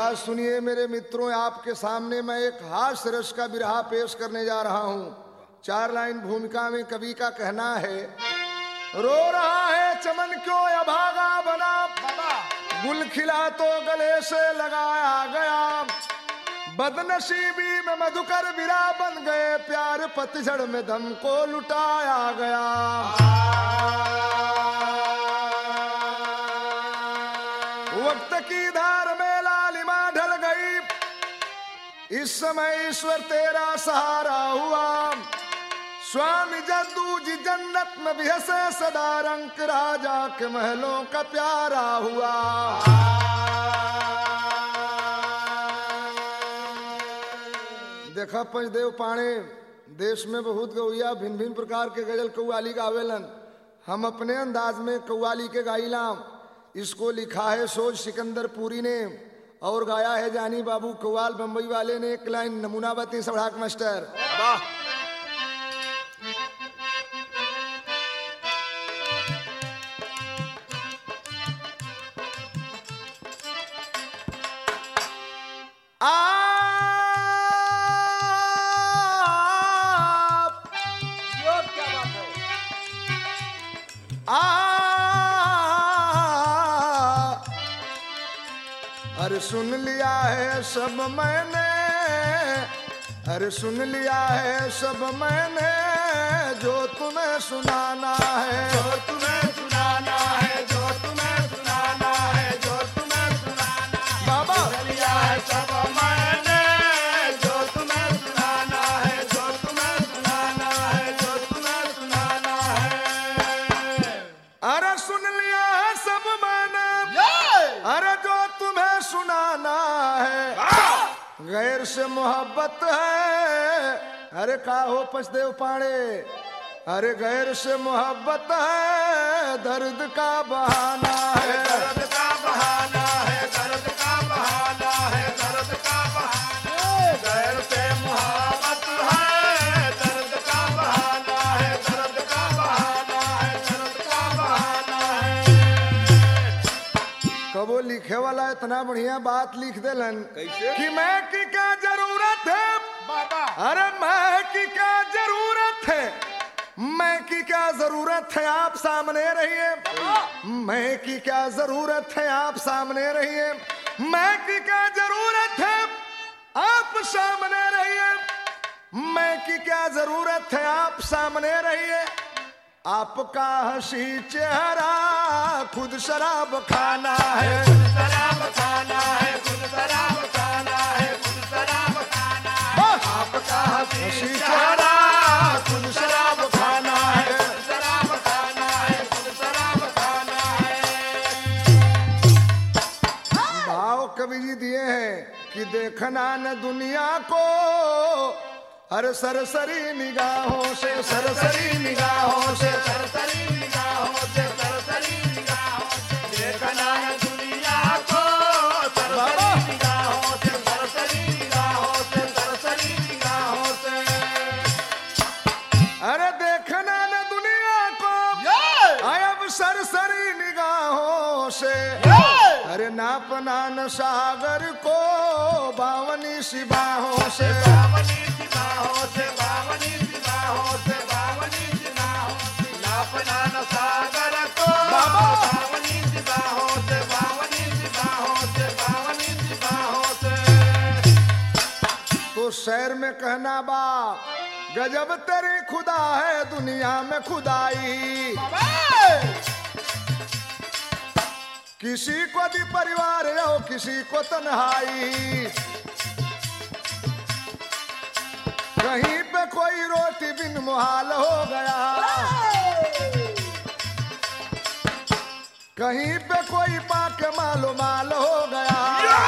बात सुनिए मेरे मित्रों आपके सामने मैं एक हास्य रस का बिरहा पेश करने जा रहा हूँ चार लाइन भूमिका में कवि का कहना है रो रहा है चमन क्यों अभागा बना गुल खिला तो गले से लगाया गया बदनसीबी में मधुकर बिरा बन गए प्यार पतझड़ में धम को लुटाया गया वक्त की धार में लालिमा ढल गई इस समय ईश्वर तेरा सहारा हुआ स्वामी जद्दू जी जन्नत में भी हंसे सदा रंग राजा के महलों का प्यारा हुआ देखा पंचदेव पाणे देश में बहुत गौया भिन्न भिन्न प्रकार के गजल कौवाली गावेलन हम अपने अंदाज में कौवाली के गाइलाम इसको लिखा है सोज सिकंदर पुरी ने और गाया है जानी बाबू कौवाल बम्बई वाले ने एक लाइन नमूना बती सड़ाक मास्टर वाह आप यो क्या बात है आ अरे सुन लिया है सब मैंने अरे सुन लिया है सब मैंने जो तुम्हें सुनाना है जो तुम्हें सुनाना है जो तुम्हें सुनाना है जो तुम्हें सुनाना है बाबा लिया है सब मैंने जो तुम्हें सुनाना है जो तुम्हें सुनाना है जो तुम्हें सुनाना है अरे सुन लिया है सब मैंने अरे जो तुम्हें सुनाना है गैर से मोहब्बत है अरे का हो पछदेव पाड़े अरे गैर से मोहब्बत है दर्द का बहाना है दर्द का बहाना है दर्द का बहाना है दर्द का बहाना है गैर से मोहब्बत है दर्द का बहाना है दर्द का बहाना है दर्द का बहाना है कबो लिखे वाला इतना बढ़िया बात लिख देलन कैसे? कि मैं की क्या जरूरत है बाबा अरे मैं की क्या जरूरत है मैं की क्या जरूरत है आप सामने रहिए मैं की क्या जरूरत है आप सामने रहिए मैं की क्या जरूरत है आप सामने रहिए मैं की क्या जरूरत है आप सामने रहिए आपका हंसी चेहरा खुद शराब खाना है शराब खाना है खुद शराब खाना है खुद शराब खाना है आपका हंसी हंसी चेहरा खुद शराब खाना है खुद शराब खाना है खुद शराब खाना है भाव कवि जी दिए हैं कि देखना न दुनिया को हर सरसरी निगाहों से सरसरी निगाहों से सरसरी निगाहों से सरसरी निगाहों से देखना है दुनिया को सरसरी निगाहों से सरसरी निगाहों से सरसरी निगाहों से अरे देखना न दुनिया को अब सरसरी निगाहों से अरे नापना न सागर को बावनी सिबाहों से बावनी सिपाहों से बावनी सिपाहों से बावनी सिपाहों से नापना न सागर को बाबा। बावनी सिपाहों से बावनी सिपाहों से बावनी सिपाहों से तो शहर में कहना बा गजब तेरी खुदा है दुनिया में खुदाई किसी को भी परिवार हो किसी को तन्हाई कहीं पे कोई रोटी बिन मुहाल हो गया कहीं पे कोई पाके मालो माल हो गया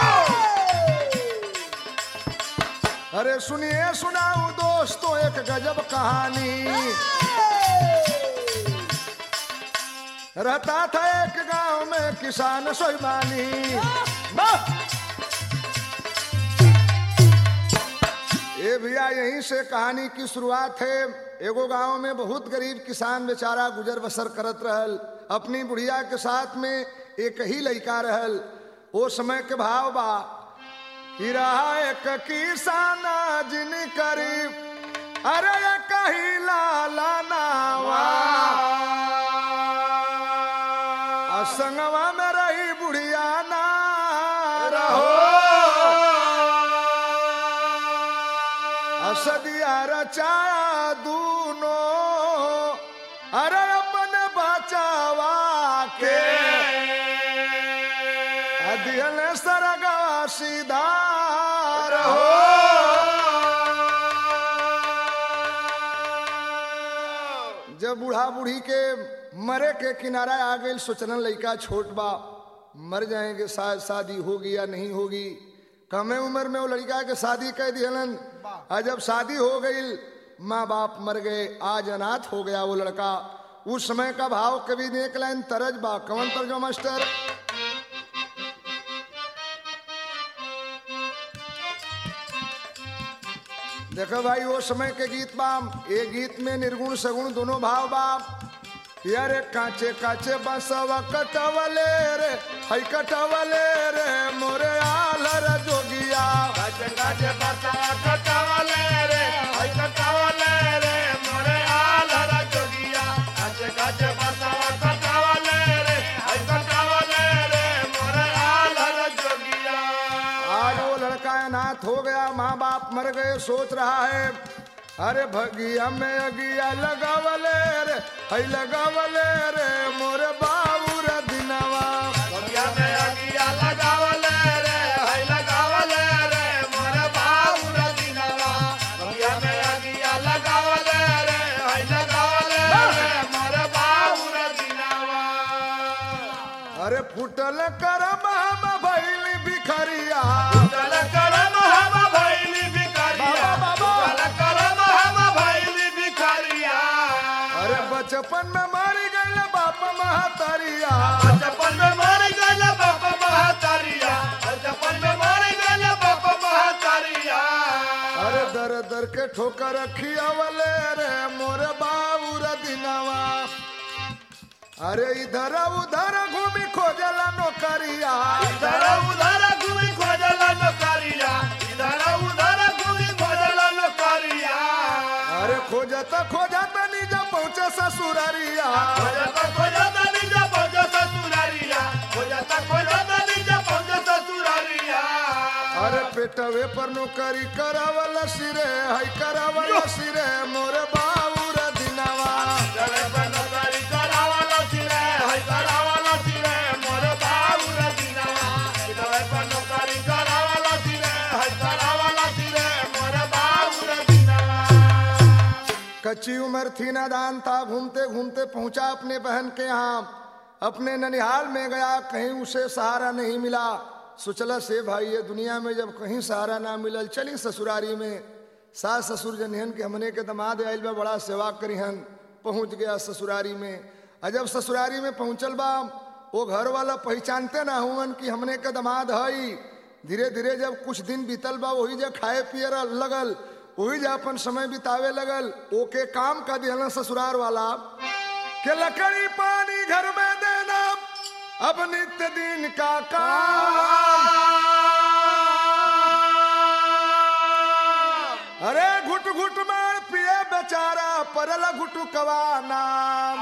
अरे सुनिए सुनाऊं दोस्तों एक गजब कहानी रहता था एक गांव में किसान सोईमानी ये भैया यहीं से कहानी की शुरुआत है एगो गांव में बहुत गरीब किसान बेचारा गुजर बसर करत रहल अपनी बुढ़िया के साथ में एक ही लड़का रहल वो समय के भाव बा कि रहा एक किसाना जिन करीब अरे ये कही लाला नावा असंगवा में रही बुढ़िया ना रहो असदिया रचाया दूनो अरे अपन बचावा के अदियल सरगा सीधा जब बूढ़ा बूढ़ी के मरे के किनारा आ गई सोचना लड़का छोट बा मर जाएंगे शायद शादी होगी या नहीं होगी कमे उम्र में वो लड़का के शादी कर दिहलन और जब शादी हो गई माँ बाप मर गए आज अनाथ हो गया वो लड़का उस समय का भाव कभी देख लाइन तरज बा कवन तरजो मास्टर देखो भाई वो समय के गीत बा ये गीत में निर्गुण सगुण दोनों भाव बा यारे काचे काचे बसवा कटवले रे हई कटवले रे मोरे आलर जोगिया काचे काचे बरसावा कटावले रे हाय कटावले रे मोरे आलर जोगिया काचे काचे बरसावा कटावले रे हाय कटावले रे मोरे आलर जोगिया आज वो लड़का अनाथ हो गया माँ बाप मर गए सोच रहा है अरे भगिया में अगिया लगावले रे हई लगावले रे मोरे बाबू रे दिनवा बगिया में अगिया लगावले रे हाय लगावले रे मोरे बाबू रे दिनवा बगिया में अगिया लगावले रे हाय लगावले रे मोरे बाबू रे दिनवा अरे फुटल करम हम भैली भिखरिया चल करम हम भैली भिखारिया बाबा, बाबा। चल करम हम भैली भिखारिया अरे बचपन में मारी गई बाप महातरिया बचपन में मर गल बाप महातारिया बचपन में मर गल बाप महातारिया अरे दर दर के ठोकर खियावले रे मोरे बाबू रे दिनवा अरे इधर उधर घूमी खोजला नौकरिया इधर उधर घूमी खोजल नौकरिया इधर उधर घूमी खोजल नौकरिया अरे खोजत खोजत नीजा पहुँचे ससुररिया खोजत खोजत निज पहुंच ससुरारिया खोजत खोजत निज पहुंच ससुरारिया अरे पेटवे पर नौकरी करावल सिरे हई करावल सिरे मोरे बाबू रे दिनवा चले पे नौकरी करावला सिरे हई करावला सिरे मोर बाबू रे दिनवा चले पे नौकरी करावला सिरे हई करावला सिरे मोर बाबू रे दिनवा कच्ची उम्र थी नादान था घूमते घूमते पहुंचा अपने बहन के यहाँ अपने ननिहाल में गया कहीं उसे सहारा नहीं मिला सोचला से भाई ये दुनिया में जब कहीं सहारा ना मिलल चली ससुरारी में सास ससुर जनहन के हमने के दमाद आयल बा बड़ा सेवा करिहन पहुंच गया ससुरारी में और जब ससुरारी में पहुंचल बा वो घर वाला पहचानते ना हुवन कि हमने के दमाद हई धीरे धीरे जब कुछ दिन बीतल बा वही जब खाए पिए लगल वही जा अपन समय बितावे लगल ओके काम का दिहला ससुरार वाला के लकड़ी पानी घर में देना अब नित्य दिन का काम अरे घुट घुट मार पिए बेचारा परल घुटुकवा नाम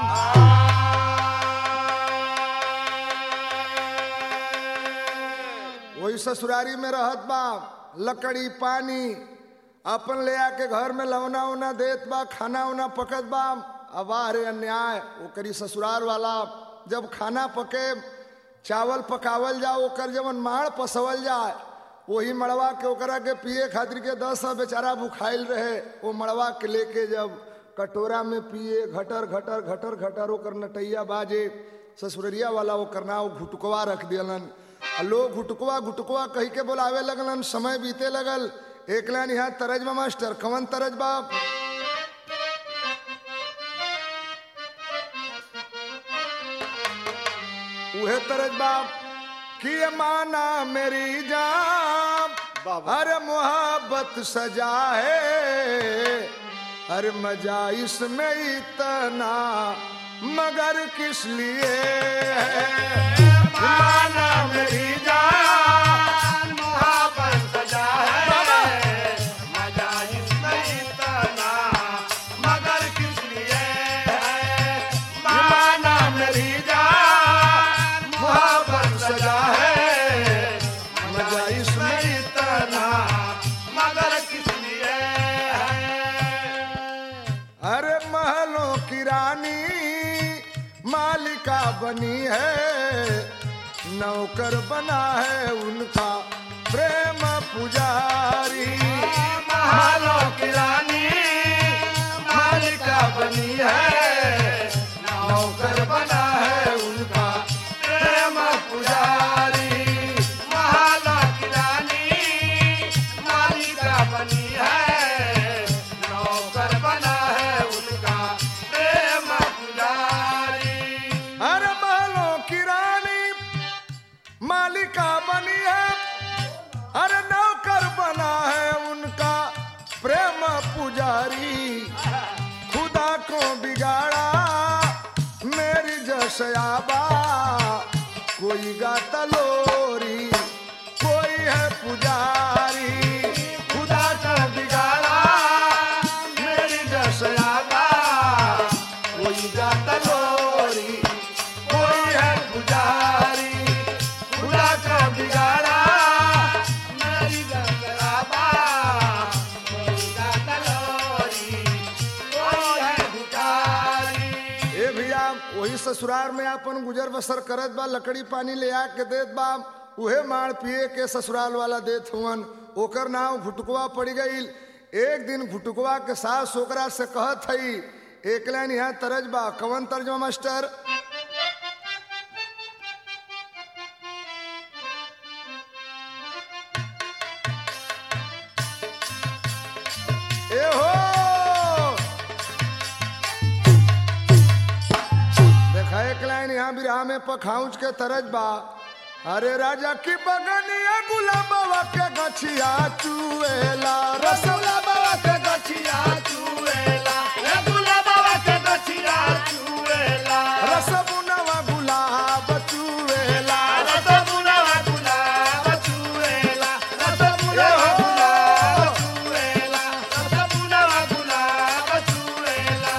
वही ससुरारी में रहत बा लकड़ी पानी अपन ले आके घर में लवना उना देत बा खाना उना पकत बा अब रे अन्याय ओकरी ससुरार वाला जब खाना पके चावल पकावल जाओ ओकर जवन माड़ पसवल जाए वही मड़वा के ओकरा के पिए खातिर के दस सौ बेचारा भुखाइल रहे वो मड़वा के लेके जब कटोरा में पिए घटर घटर घटर घटर ओकर नटैया बाजे ससुररिया वाला ओकर नाव घुटकवा रख दियलन आ लोग घुटकवा घुटकवा कही के बोलावे लगलन समय बीते लगल एक लाइन यहाँ तरजबा मास्टर कवन तरजबा उहे तरजबा कि ये माना मेरी जान अरे मोहब्बत सजा है अरे मजा इसमें इतना मगर किस लिए है माना मेरी जान मोहब्बत सजा रानी मालिका बनी है नौकर बना है उनका प्रेम पुजारी महलों की रानी मालिका बनी है नौकर बना है उनका प्रेम पुजारी महलों की रानी मालिका बनी है नौकर बना है उनका प्रेम पुजारी अरे महलों की रानी मालिका बनी है अरे नौकर बना है उनका प्रेम पुजारी खुदा को बिगाड़ा मेरी जशयाबा कोई गाता लोरी कोई है पुजारी खुदा को बिगाड़ा मेरी जशयाबा कोई गाता लोरी कोई है पुजारी खुदा का बिगाड़ा मेरी गंगराबा कोई गाता लोरी कोई है भिखारी ए भैया वही ससुराल में अपन गुजर बसर करत बा लकड़ी पानी ले आ के देत बा उहे मार पिए के ससुराल वाला देत हुवन ओकर नाम घुटकुआ पड़ गईल एक दिन घुटकुआ के सास ओकरा से कहत हई एक लाइन यहाँ तरज बा कवन तर्जमा मास्टर ए हो देखा एक लाइन यहाँ बिरहा में पखाउच के तरज बा अरे राजा की बगनिया गुलाबवा के गछिया चुएला रसौला बाबा के गछिया चुएला ए गुला बाबा के गछिया चुएला रसबुनवा गुलाब चुएला रस बुलावा गुलाब चुएला रस बुलावा गुलाब चुएला रस बुलावा गुलाब चुएला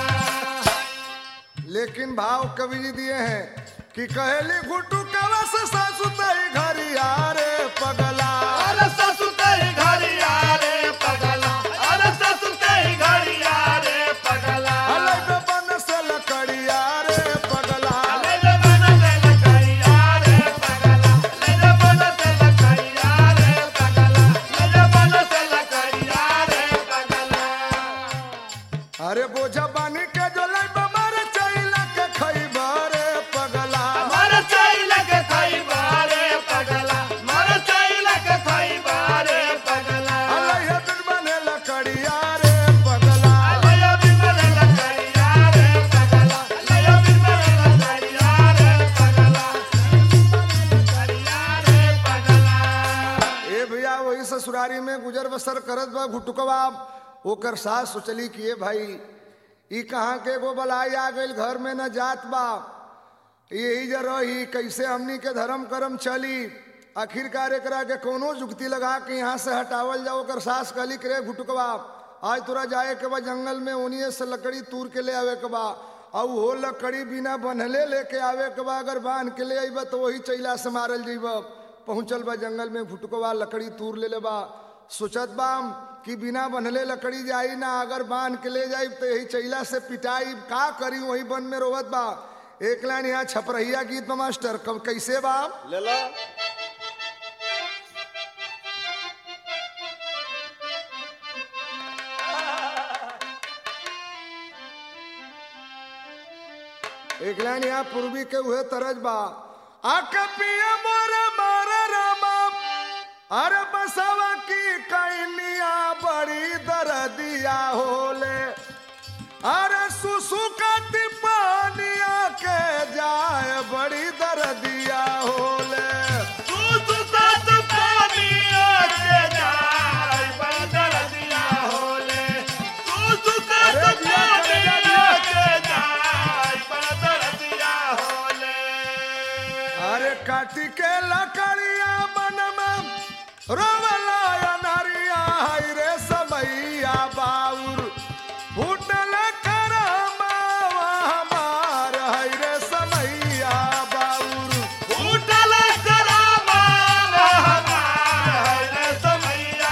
लेकिन भाव कवि जी दिए हैं कि कहेली घुटू कवस सासु तई घरिया रे पगला अरे ससुते घरिया रे पगला अरे ससुते घरिया रे पगला अलग बन से लकड़िया रे पगला ले ले बन से लकड़िया रे पगला ले ले बन से लकड़िया रे पगला ले ले बन से लकड़िया रे पगला अरे बोझा बानी के जो लाई बमार चैला के खैबा रे पगला मर चैल के खाई बारे पगला मर चैल के खाई बारे पगला अलग बिन बने लकड़िया रे पगला लया बिमल लकड़िया रे पगला लया बिमल लकड़िया रे पगला लकड़िया रे पगला ए भैया वही ससुरारी में गुजर बसर करत बा घुटुकवा ओकर सास सोचली कि ए भाई ई कहाँ के एगो बलाई आ गइल घर में न जात बा यही जे रही कैसे हमनी के धर्म कर्म चली आखिरकार एकरा के कोनो जुक्ति लगा के यहाँ से हटावल जाओ ओकर सास कहली कि रे घुटुकवा आज तोरा जाए के बा जंगल में ओनिए से लकड़ी तूर के ले आवे के बा और वो लकड़ी बिना बनहले लेके आवे के बा अगर बांध के ले अइबा तो वही चैला से मारल जइब पहुंचल बा जंगल में घुटुकवा लकड़ी तूर ले ले बा सोचत बाम कि बिना बनहले लकड़ी जाई ना अगर बांध के ले जाई तो यही चैला से पिटाई का करी वही वन में रोवत बा एक लाइन यहाँ छपरहिया गीत बा मास्टर कब कैसे बा ले लो एक लाइन यहाँ पूर्वी के हुए तरज बा आके पिया मोरे मारे रामा अरे बसवा की कैनिया बड़ी दर्दिया होले अरे सुसुकती पानिया के जाए बड़ी दर्दिया होले तू तू साथ पानिया के जाय बदल दिया होले तू तू साथ अरे दिया कर दिया, पानिया के जाय बदल दिया होले अरे काटी के लकड़िया बनम रोवला अनरिया हाय रे समैया बाउर फूटल करमावा हमार हाय रे समैया बाउर उठल करामा हमार रे समैया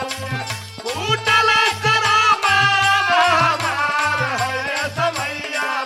बाबू उठल करामा हमार रे समैया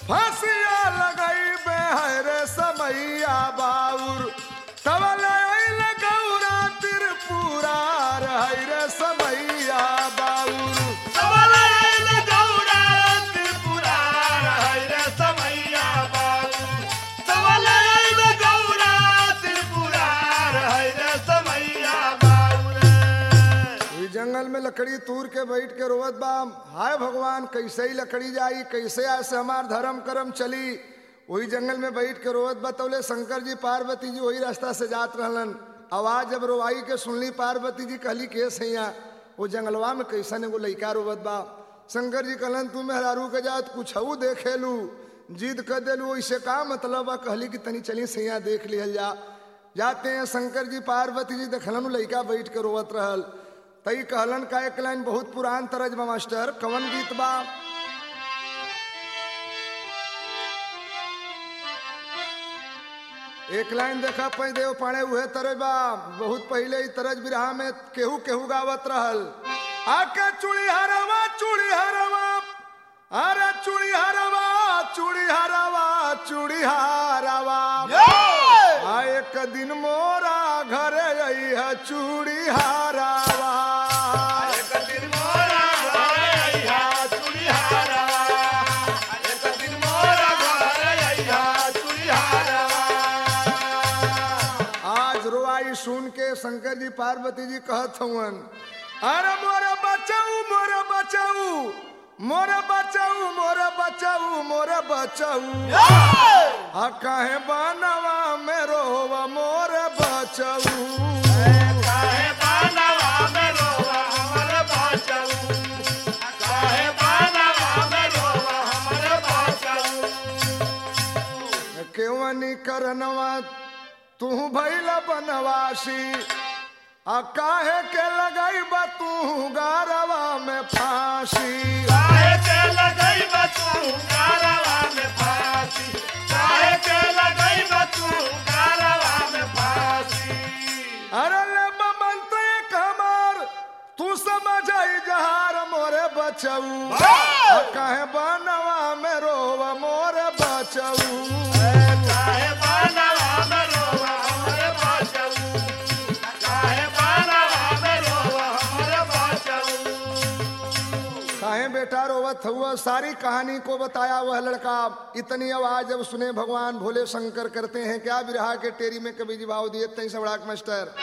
फांसिया लगाई बे है रे समैया बाउर तवले अइल गौरा त्रिपुरा है रे समैया बाउर सबलायल गौरा त्रिपुरार है रे समैया बाबू सबलायल गौरा त्रिपुरार है रे समैया बाबू रे ई जंगल में लकड़ी तूर के बैठ के रोवत बा हाय भगवान कैसे ही लकड़ी जाई कैसे ऐसे हमार धर्म कर्म चली वही जंगल में बैठ के रोवत बतौले शंकर जी पार्वती जी वही रास्ता से जात रहलन आवाज जब रोवाई के सुनली पार्वती जी कहली के सैया वो जंगलवा में कैसन एगो लइका रोवत बा शंकर जी कहलन तू मेहरारू के जात कुछ देखे लू जिद कर देलू इससे का मतलब बा कहली कि तनी चली सैया देख लिहल जा जाते हैं शंकर जी पार्वती जी देखलन उ लइका बैठ के रोवत रहल तई कहलन का एक लाइन बहुत पुरान तरज बा मास्टर कवन गीत बा एक लाइन देखा पै देव पाणे उहे तरज बा बहुत पहले ही तरज बिरहा में केहू केहू गावत रहल आके चूड़ी हरवा चूड़ी हरवा अरे चूड़ी हरवा चूड़ी हरवा चूड़ी हरवा आ एक दिन मोरा घरे आई है चूड़ी हरवा एक दिन मोरा घर अइहा चूड़ीहारवा एक दिन मोरा घर अइहा चूड़ीहारवा आज रोआई सुन के शंकर जी पार्वती जी कहत हवन अरे मोरे बचाऊ मोरे बचाऊ मोरे बचाऊ मोरे बचाऊ मोरे बचाऊ आ काहे बनवा में रोवा मोरे बचाऊ काहे बानवा में रोवा हमर बाचऊ काहे बानवा में रोवा हमर बाचऊ केवनी करनवा तू भैला बनवासी आ काहे के लगाई बा तू गारवा में फांसी काहे के लगई बतू गारवा में फांसी काहे के लगई बतू गारवा में फांसी अरे ले मंत्र एक हमार तू समझ आई जहार मोरे बचऊ आ काहे बनवा में रोवा मोरे बचऊ काहे बानवा में रोवा हमर बाचऊ काहे बानवा में रोवा हमर बाचऊ काहे बेटा रोवत हुआ सारी कहानी को बताया वह लड़का इतनी आवाज जब सुने भगवान भोले शंकर करते हैं क्या बिरहा के टेरी में कभी जी भाव दिए तई सबड़ाक मास्टर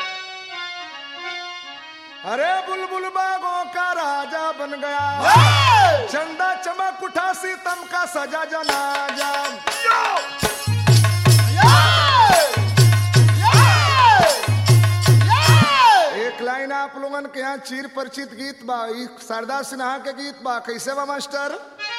अरे बुलबुल बागों का राजा बन गया चंदा चमक उठा सीतम का सजा जनाजा एक लाइन आप लोगन के यहाँ चीर परिचित गीत बा ई शारदा सिन्हा के गीत बा कैसे बा मास्टर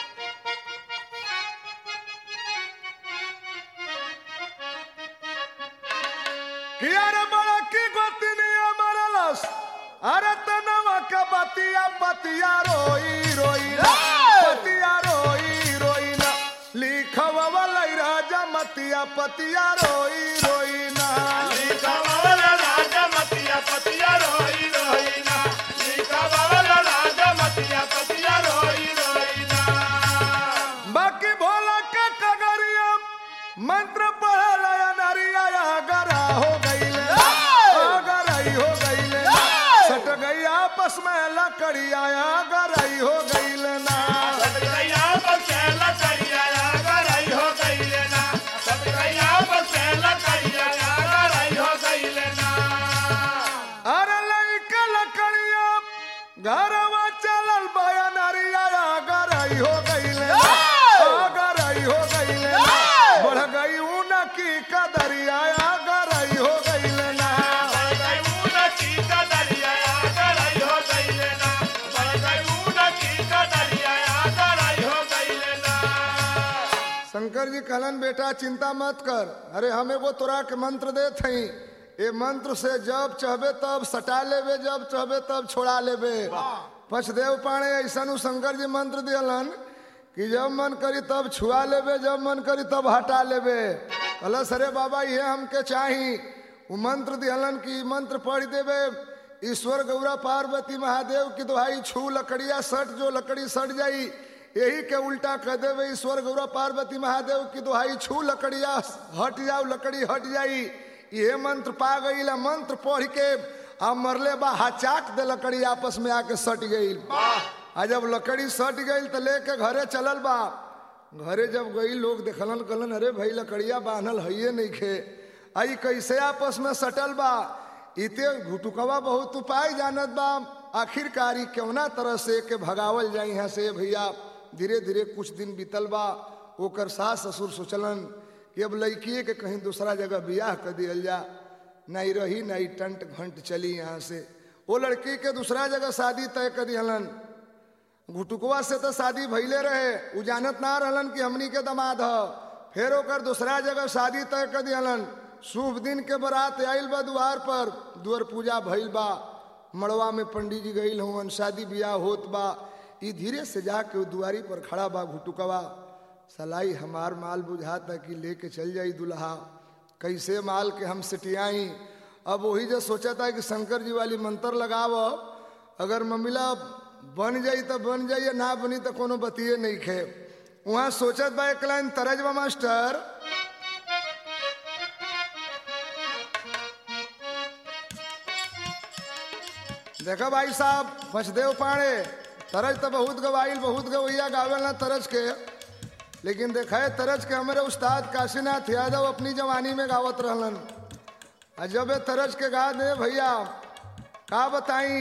कि अरे बड़ा की गोतिनिया मरलस अरे तनवा का बतिया बतिया रोई रोई ना बतिया रोई रोई ना लिखवा वाला राजा मतिया पतिया रोई रोई ना लिखवाला राजा मतिया पतिया रोई रोई ना लिखवाला राजा मतिया पतिया रोई रोई ना बाकी भोला का कगरिया मंत्र पढ़ला या नरिया या गरा हो गईले गराई हो गईले सट गई आपस में लकड़िया या गराई हो गईले ना सतगैया बसेला करिया गराई हो गईले ना सतगैया बसेला करिया गराई हो गईले ना अरे लइका लकड़िया घरवा चलल बया नरिया या गराई हो गईले गराई हो गईले बढ़ गई ऊन की कदरिया या गराई हो गईले ना बरगई की का दरिया गराई हो गईले ना बरगई की का दरिया गराई हो गईले ना शंकर जी कहलन बेटा चिंता मत कर अरे हम एगो तोरा के मंत्र देत हई ए मंत्र से जब चाहबे तब सटा लेबे जब चाहबे तब छोड़ा लेबे पछदेव पाणे ऐसा शंकर जी मंत्र दियलन कि जब मन करी तब छुआ लेबे जब मन करी तब हटा लेबे कहलस अरे बाबा ये हमके चाही वो मंत्र दिहलन कि ई मंत्र पढ़ देबे ईश्वर गौरा पार्वती महादेव की दुहाई छू लकड़िया सट जो लकड़ी सट जाई यही के उल्टा कर देवे ईश्वर गौरव पार्वती महादेव की दुहाई छू लकड़िया हट जाओ लकड़ी हट जाई ये मंत्र पा गई मंत्र पढ़ के आ मरले बा हचाक दे लकड़ी आपस में आके सट गई आ जब लकड़ी सट गई तो लेके घरे चलल बा घरे जब गई लोग देखलन कहलन अरे भाई लकड़िया बांधल हइये नहीं खे आई कैसे आपस में सटल बा इते घुटुकवा बहुत उपाय जानत बा आखिरकारी केवना तरह से के भगावल जाए यहाँ से भैया धीरे धीरे कुछ दिन बीतल बा ओकर सास ससुर सोचलन कि अब लड़किए के कहीं दूसरा जगह बियाह कर दियल जा नहीं रही नहीं टंट घंट चली यहाँ से वो लड़की के दूसरा जगह शादी तय कर दिहलन घुटुकवा से तो शादी भइले रहे उ जानत ना रहलन कि हमनी के दमाद ह फिर ओकर दूसरा जगह शादी तय कर दिहलन शुभ दिन के बरात आइल बा द्वार पर द्वार पूजा भइल बा मड़वा में पंडित जी गईल हुवन शादी ब्याह होत बा ई धीरे से जाके उ दुआरी पर खड़ा बा घुटुकवा सलाई हमार माल बुझाता कि लेके चल जाई दुल्हा कैसे माल के हम सिटियाई अब वही जो सोचा था कि शंकर जी वाली मंत्र लगाव अगर ममिला बन जाई तो बन जाई या ना बनी तो कोनो बतिये नहीं खे वहाँ सोचत बा एक लाइन तरजबा मास्टर देखो भाई साहब फसदेव पाड़े तरज तो बहुत गवाइल बहुत गवैया गावेल ना तरज के लेकिन देखा है तरज के हमारे उस्ताद काशीनाथ यादव अपनी जवानी में गावत रहलन आ जब ये तरज के गा दे भैया का बताई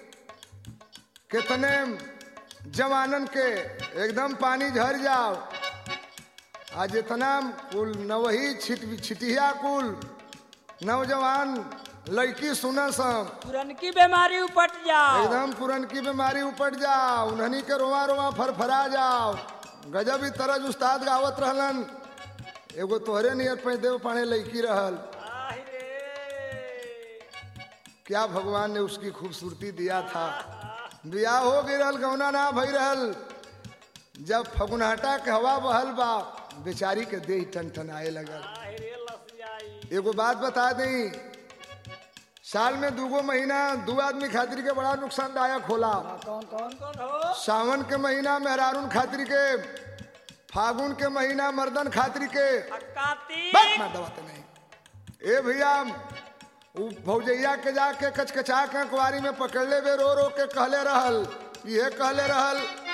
कितने जवानन के एकदम पानी झर जाओ आ जितना कुल नवही छिट छिटिया कुल नौजवान लड़की सुनस तुरंत बीमारी उपट जाओ एकदम पुरन की बीमारी उपट जाओ उन्हनी के रोवा रोवा फरफरा जाओ गजब ही तरज उस्ताद गावत रहलन एगो तोहरे नियर पैदेव पाने लड़की रहल आहि रे। क्या भगवान ने उसकी खूबसूरती दिया था बियाह हो गई रहल गौना ना भई रहल जब फगुनहटा के हवा बहल बा बेचारी के देह टन आए लगल आहि रे लसियाई। एगो बात बता दें साल में दूगो महीना दू आदमी खातिर के बड़ा नुकसानदायक होला कौन कौन कौन हो सावन के महीना मेहरारून खातिर के फागुन के महीना मर्दन खातिर के आ कार्तिक बस मार दबाते नहीं ए भैया उ भौजैया के जाके कचकचा के कुआरी में पकड़ले बे रो रो के कहले रहल ये कहले रहल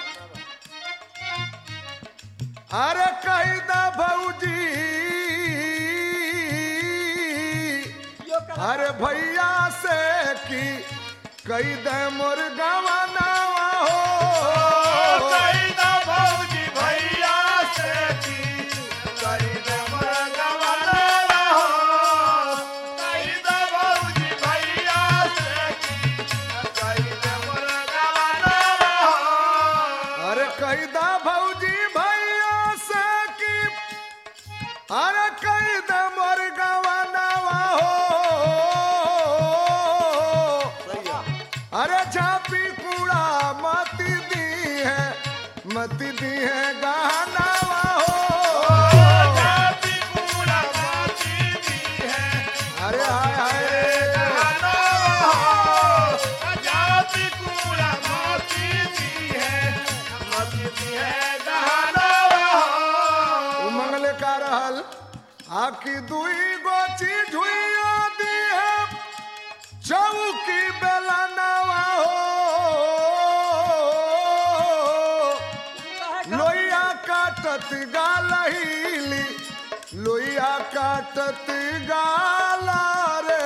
अरे कही दा भौजी यो कर अरे भैया से की कई दे मोर गवाना हो कई दा भौजी भैया से की कई दा मरगवाना हो कई दा भौजी भैया से की कई दा मरगवाना हो अरे कई दा भौजी भैया से की अरे कई दे मोर गवाना हो अरे झापी कूड़ा मती दी है मती दी है गहना हो जाति कूड़ा माटी दी है अरे हाय हाय गाना हो जाति कूड़ा माटी दी है माटी दी है गाना हो उमंगल का रहल आखी दुई गोची झुइया दी है चौकी बेला नवा हो लोहिया काटत गालहीली लोहिया काटत गाला रे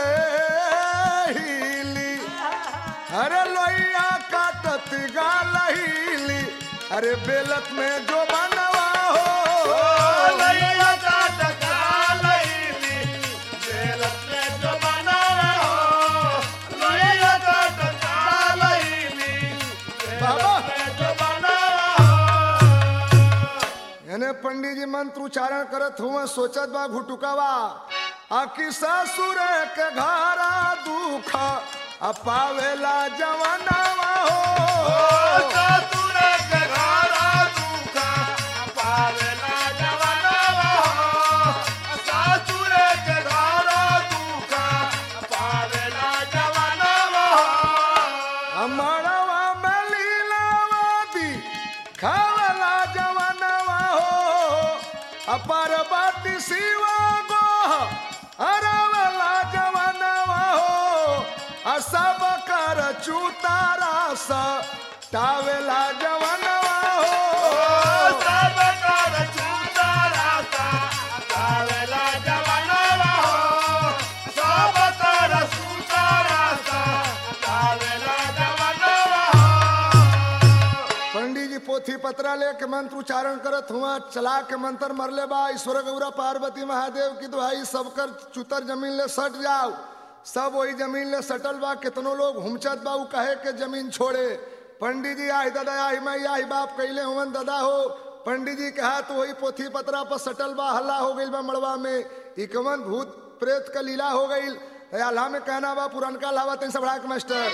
हीली अरे लोहिया काटत गालहीली अरे बेलत में जो बनवा हो लैया जात कालैली जेलत में जो बना रहो लैया जात कालैली बाबा में जो बना रहो यानी पंडित जी मंत्र उच्चारण करत हुआ सोचत बा घुटुकावा आकी ससुर के घरा दुख आ पावेला जवनावा हो ससुर के घरा दुखा पावेला जवाना रहो ससुर के घरा दुखा पावेला जवाना रहो अमरवा में लीलावादी खावला जवनवा हो अपर बाती सिवा गो अरवला जवनवा हो असब कर चूतारा स टावेला जवनवा हो सब कर छूटा रास्ता, कावेला जवानवा हो। सब कर छूटा रास्ता, कावेला जवानवा हो। पंडित जी पोथी पत्रा लेके मंत्र उच्चारण करत हुआ चला के मंत्र मरले बा ईश्वर गौरा पार्वती महादेव की दुहाई सबकर चुतर जमीन ले सट जाओ सब वही जमीन ले सटल बा कितनो लोग हुमचत बा उ कहे के जमीन छोड़े पंडित जी आई दादा आई मैं आई बाप कैले हुवन दादा हो पंडित जी के हाथ वही पोथी पत्रा पर सटल बा हल्ला हो गइल बा मड़वा में इकवन भूत प्रेत का लीला हो गइल अल्लाह में कहना बा पुरनका लावा तीन सबड़ा के मास्टर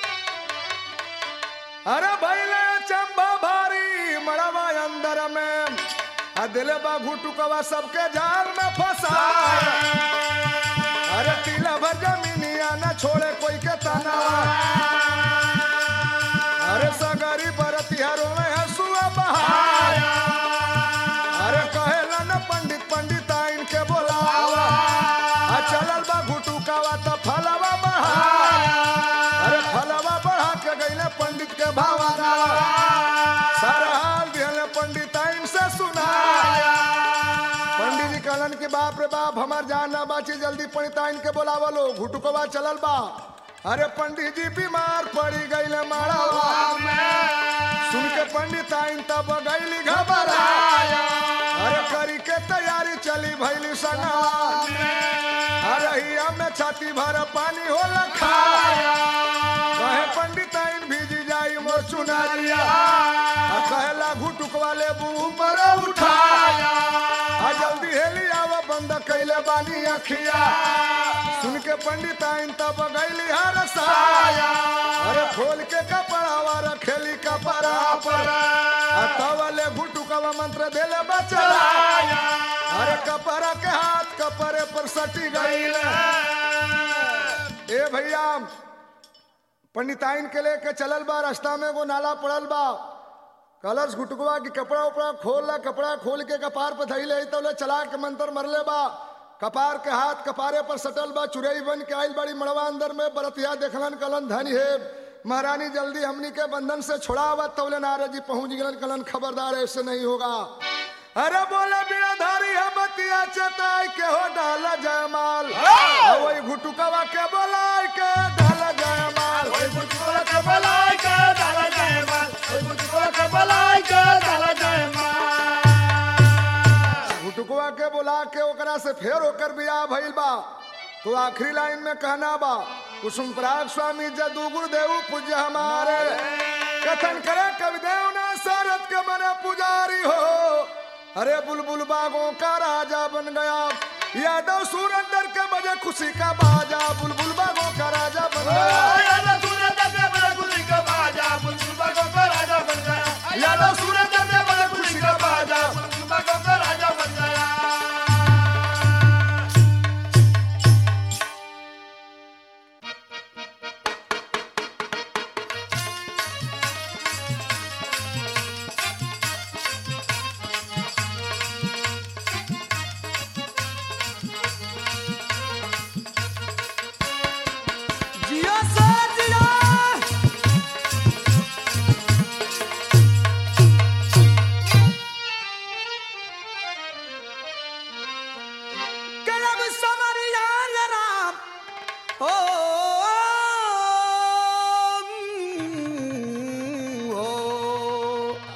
अरे भैले चंबा भारी मड़वा अंदर में आ दिल बा घुटुकवा सबके जाल में फंसा अरे तिला भर जमीनिया न छोड़े कोई के तना अरे सगरी बरतिहरों में हंसुआ बहाया अरे कहेला न पंडित पंडित आइन के बोलावा आ चलल बा घुटुकावा त फलवा बढ़ाया अरे फलवा बढ़ा के गईले पंडित के भावना सारा हाल दिहले पंडित आइन से सुनाया पंडित जी कहलन कि बाप रे बाप हमार जान ना बाची जल्दी पंडित आइन के बोलावा लो घुटुकवा चलल बा अरे पंडित जी बीमार पड़ी गईले माड़ावा सुन के पंडित आइन तब गईली घबराया अरे करी के तैयारी चली भैली संगवा अरे हिया में छाती भर पानी हो खाया कहे पंडित आइन भीजी जाई मोर चुनरिया आ कहला घुटुक वाले बू पर उठाया आ जल्दी हेली आवा बंद कैले बानी अखिया सुन के पंडित आइन तब गईली हर साया अरे खोल के कपड़ावा रखेली कपड़ा पर आ तवले घुटुकवा मंत्र देले बचलाया अरे कपड़ा के हाथ कपड़े पर सटी गईले ए भैया पंडिताइन के लेके चलल बा रास्ता में एगो नाला पड़ल बा कलर्स घुटुकवा की कपड़ा उपड़ा खोल ला कपड़ा खोल के कपार पे धैले तो ले चला के मंत्र मरले बा कपार के हाथ कपारे पर सटल बा चुरई बन के आइल बड़ी मड़वा अंदर में बरतिया देखलन कलन धनी है महारानी जल्दी हमनी के बंधन से छोड़ावा तौले नारद जी पहुंच गलन कलन खबरदार ऐसे नहीं होगा अरे बोले बिराधारी है बतिया चताई के हो डाला जयमाल आ वही घुटुकवा के बोलाई के डाला जयमाल ओए बुटकोला के बलाई के डाला जयमाल ओए बुटकोला के बलाई के डाला जयमाल घुटुकवा के बोला के ओकरा से फेर होकर बियाह भइल बा तो आखिरी लाइन में कहना बा कुसुम पराग स्वामी जदू गुरुदेव पूज्य हमारे कथन करे कविदेव ने सारथ के बने पुजारी हो अरे बुलबुल बागों का राजा बन गया यादव सुरंदर के बजे खुशी का बाजा बुलबुल बागों का राजा बन गया यादव सूरत के बड़े खुशी का बाजा बुलबुल बागों का राजा बन गया यादव सूरत के बड़े खुशी का बाजा बुलबुल बागों का राजा बन गया जियो से जियो करम समरिया राम ओ ओ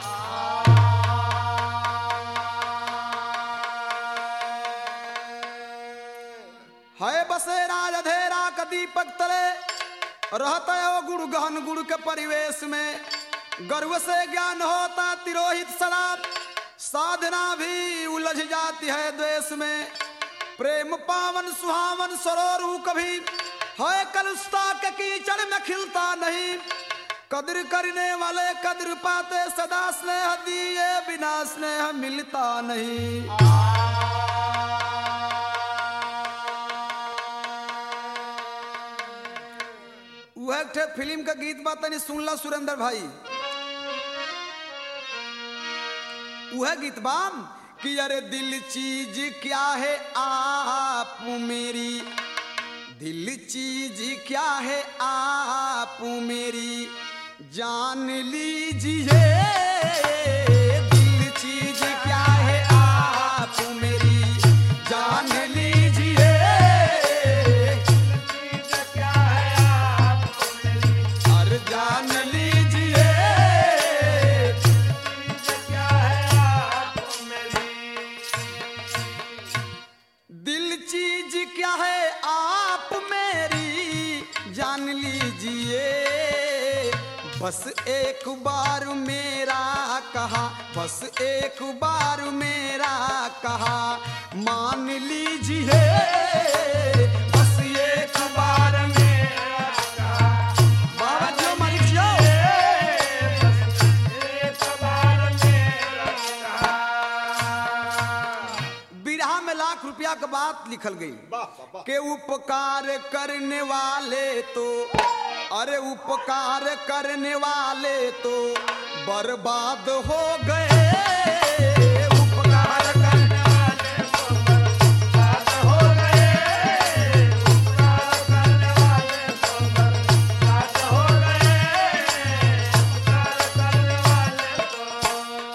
है बसे राज अधेरा क दीपक तले रहता है वो गुड़ गहन गुड़ के परिवेश में गर्व से ज्ञान होता तिरोहित शराब साधना भी उलझ जाती है द्वेष में प्रेम पावन सुहावन सरोरू कभी है कलुषता के कीचड़ में खिलता नहीं कदर करने वाले कदर पाते सदा स्नेह दिए बिना स्नेह मिलता नहीं वह एक ठे फिल्म का गीत बा तनी सुनला सुरेंद्र भाई वह गीत बाम कि अरे दिल चीज क्या है आप मेरी दिल चीज क्या है आप मेरी जान लीजिए दिल चीज क्या है आप मेरी जान लीजिए क्या है आपको मेरी और जान लीजिए क्या है आपको मेरी दिल चीज क्या है आप मेरी जान लीजिए बस एक बार मेरा कहा बस एक बार मेरा कहा मान लीजिए बस एक बार मेरा कहा बाबा जो मालिक जो एक बार मेरा कहा बिरहा में लाख रुपया के बात लिखल गई के उपकार करने वाले तो अरे उपकार करने वाले तो बर्बाद हो गए उपकार करने वाले तो बात हो गए उपकार करने वाले तो बात हो गए उपकार करने वाले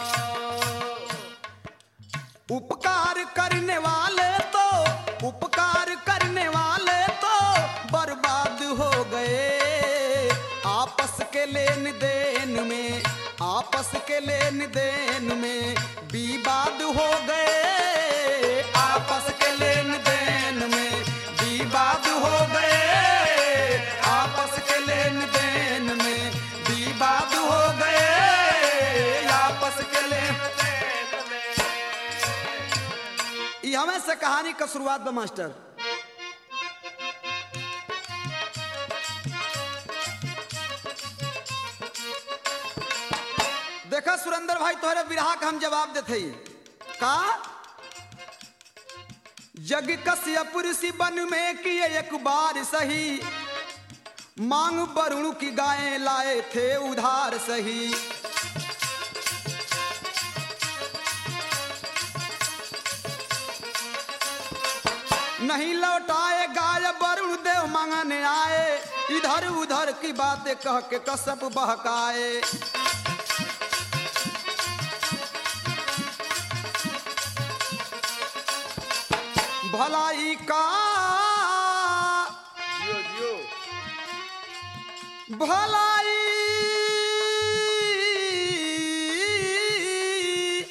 तो उपकार करने वाले तो उपकार करने वाले तो बर्बाद हो गए आपस के लेन देन में आपस के लेन देन में विवाद हो गए आपस के लेन देन में विवाद हो गए आपस के लेन देन में विवाद हो गए आपस के लेन ई हमें से कहानी का शुरुआत बा मास्टर देखा सुरेंद्र भाई तोहरे विरहा का हम जवाब देते ही का जग कश्यप ऋषि बन में किए एक बार सही मांग वरुण की गायें लाए थे उधार सही नहीं लौटाए गाय वरुण देव मांगने आए इधर उधर की बातें कह के कसप बहकाए भलाई का जियो जियो भलाई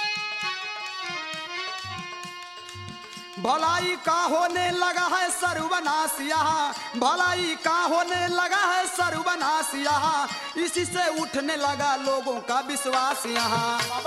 भलाई का होने लगा है सर्वनाश यहाँ भलाई का होने लगा है सर्वनाश यहाँ इसी से उठने लगा लोगों का विश्वास यहाँ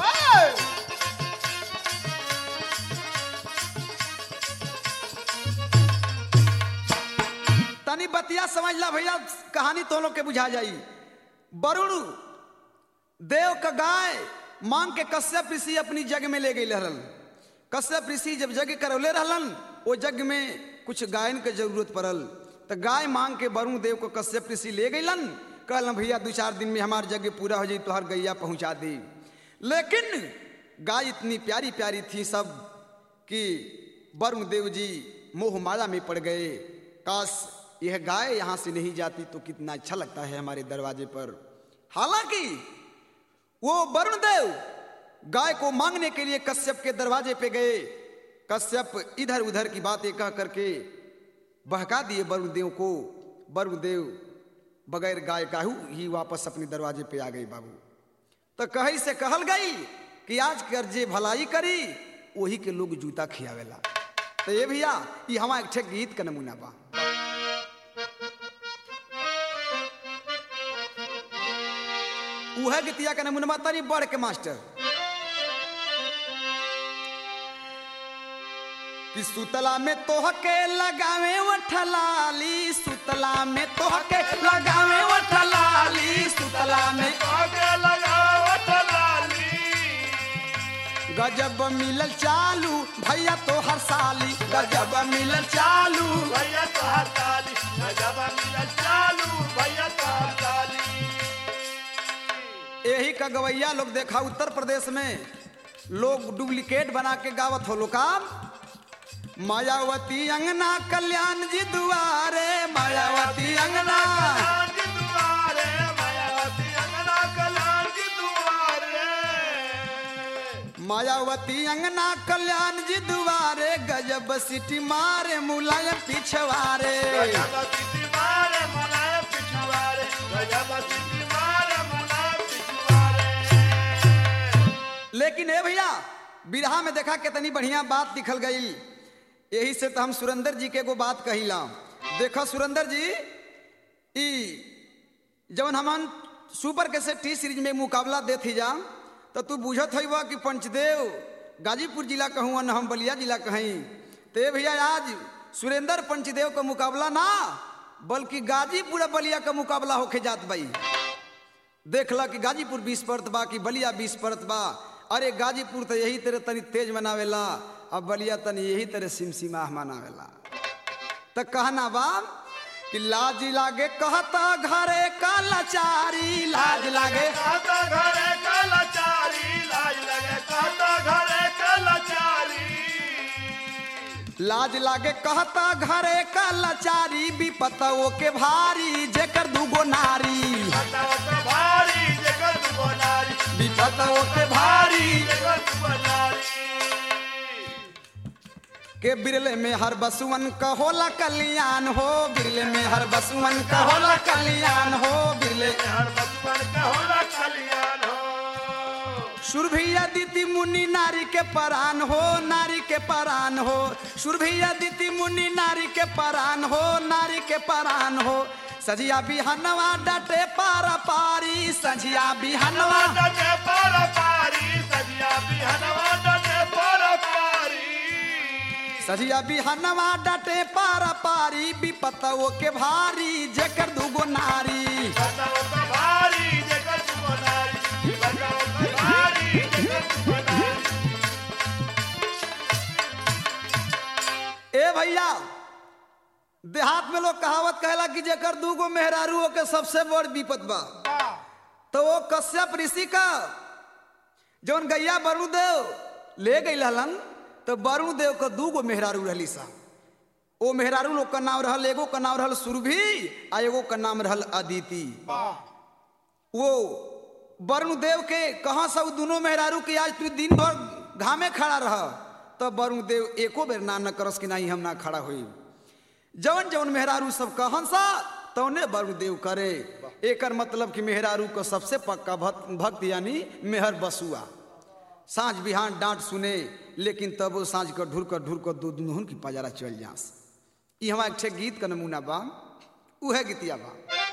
तनी बतिया समझ ला भैया कहानी तो लोग के बुझा जाई वरुण देव का गाय मांग के कश्यप ऋषि अपनी जग में ले गई रहलन कश्यप ऋषि जब जग करौले रहलन वो जग में कुछ गायन के जरूरत पड़ल तो गाय मांग के वरुण देव को कश्यप ऋषि ले गईलन कहलन भैया दो चार दिन में हमार जग पूरा हो जाई तुहार गैया पहुंचा दी लेकिन गाय इतनी प्यारी प्यारी थी सब कि वरुण देव जी मोह माया में पड़ गए काश यह गाय यहाँ से नहीं जाती तो कितना अच्छा लगता है हमारे दरवाजे पर हालांकि वो वरुण देव गाय को मांगने के लिए कश्यप के दरवाजे पे गए कश्यप इधर उधर की बातें कह करके बहका दिए वरुण देव को वरुण देव बगैर गाय काहू ही वापस अपने दरवाजे पे आ गई बाबू तो कही से कहल गई कि आज कर जे भलाई करी वही के लोग जूता खियावेला तो ये भैया ये हमारा एक ठे गीत का नमूना बा उहे गीतिया का नमूना बा तनी बढ़ के मास्टर कि सुतला में तोहके लगावे वठलाली सुतला में तोहके लगावे वठलाली सुतला में आगे लगावत लाली गजब मिलल चालू भैया तो हर साली गजब मिलल चालू भैया तो हड़ताली गजब मिला चालू भैया तो हड़ताली यही का गवैया लोग देखा उत्तर प्रदेश में लोग डुप्लीकेट बना के गावत हो लो काम मायावती अंगना कल्याण जी दुआरे मायावती अंगना कल्याण की दुआरे मायावती अंगना कल्याण की दुआरे मायावती अंगना कल्याण जी दुआरे गजब सिटी मारे मुलायम पिछवारे गजब सिटी मारे मुलायम पिछुआरे गजब सिटी मारे मुलायम पिछुआरे लेकिन ए भैया बिरहा में देखा कितनी बढ़िया बात लिखल गई यही से तो हम सुरेंद्र जी के एगो बात कहिला देखो सुरेंद्र जी ई जवन हमन सुपर के से टी सीरीज में मुकाबला देत ही जा तो तू बुझत है कि पंचदेव गाजीपुर जिला कहूँ न हम बलिया जिला कहीं तो ए भैया आज सुरेंद्र पंचदेव का मुकाबला ना बल्कि गाजीपुर और बलिया का मुकाबला होके जात बाई देख ला कि गाजीपुर बीस परत बा कि बलिया बीस परत बा अरे गाजीपुर तो यही तरह तनी तेज मनावेला अब बलिया तनी यही तरह सिमसिमाह मनावेला तो कहना बा कि लाज लागे कहता घरे का लाचारी लाज लागे कहता घरे कलाचारी लाज लगे कहता घरे कलाचारी लाज लागे कहता घरे का लाचारी विपतओ के भारी जेकर दूगो नारी बताओ तो भारी जगत बनारी विपतओ के भारी जगत बनारी के बिरले में हर बसुवन का होला कल्याण हो बिरले में हर बसुवन का होला कल्याण हो बिरले हर बचपन का होला कल्याण हो सुरभिया दीति मुनि नारी के परान हो नारी के परान हो सुरभिया दीति मुनि नारी के परान हो नारी के परान हो सजिया बिहनवा डटे पारा पारी सजिया बिहनवा डटे पर पारी सजिया बिहनवा डटे पर पारी सजिया बिहनवा डटे पारा पारी विपतओ के भारी जेकर दूगो नारी बताओ तो भारी जगत बनारी बताओ तो भारी जगत बनारी ए भैया देहात में लोग कहावत कहला कि जेकर दूगो मेहरारू के सबसे बड़ विपत बा तो वो कश्यप ऋषि का जौन गैया वरुणदेव ले गई हलन तो वरुणदेव का दूगो मेहरारू रहली सा ओ मेहरारू लोग का नाम रहल एगो का नाम रहल सुरभि आ एगो का नाम रहल अदिति वो वरुणदेव के कहाँ से उ दोनों मेहरारू के आज तू दिन भर घामे खड़ा रह तब वरुणदेव एको बेर ना न करस कि नहीं हम ना खड़ा हुई जवन जवन मेहरारू सब कहन सा तौने वरुणदेव करे एकर मतलब कि मेहरारू को सबसे पक्का भक्त भक्त यानी मेहर बसुआ साँझ बिहान डांट सुने लेकिन तब वो साँझ कर ढुर कर ढुर कर दो दुनहुन की पजारा चल जास ई हमारा एक ठे गीत का नमूना बा उहे गीतिया बा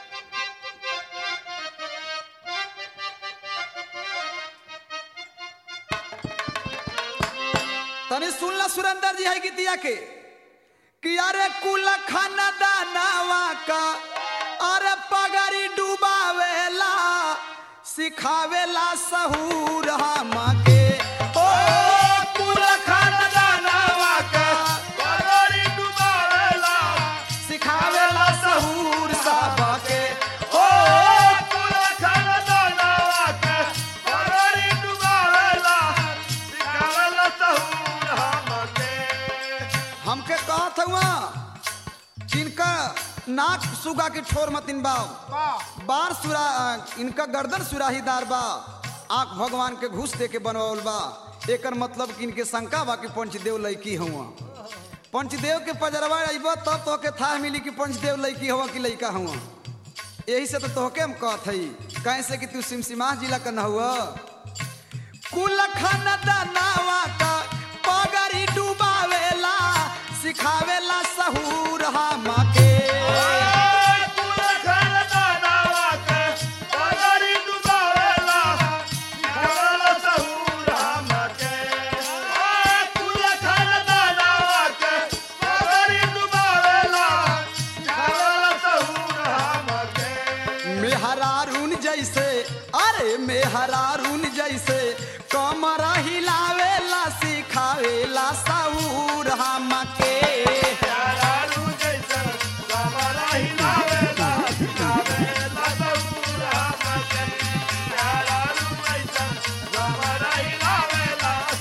तनी सुनला सुरेंद्र जी है गीतिया के कि अरे कुल खाना दानावा का अरे पगड़ी डुबावेला सिखावेला सहूर हम के ओ कुल खाना दानावा का पगड़ी डुबावेला सिखावेला सहूर सब के ओ पूरा खाना दानावा के पगड़ी डुबावेला सिखावेला सहूर हमके हमके कहत हुआ इनका नाक सुगा के ठोर मतिन बाव बार सुरा इनका गर्दन सुराहीदार बा आंख भगवान के घूस दे के बनवावल बा एकर मतलब कि इनके शंका बा कि पंचदेव लड़की हुआ पंचदेव के पजरवा अइब तब तो के था मिली कि पंचदेव लड़की हुआ कि लड़का हुआ यही से तो तोहके हम कहत हई कैसे कि तू सिमसिमा जिला का न हुआ कुल खाना दानावा का पगड़ी डुबावेला सिखावेला सहूर हम के पूरा खाना दानावा के पगड़ी डुबावेला सिखावेला सहूर हमके पूरा खाना दानावा के पगड़ी डुबावेला सिखावेला सहूर हमके मेहरारून जैसे अरे मेहरारून जैसे कमर हिलावेला सिखावेला सहूर हम के यारारू जैसन कमरा हिलावेला सिखावेला सहूर हमके यारारू जैसन कमरा हिलावेला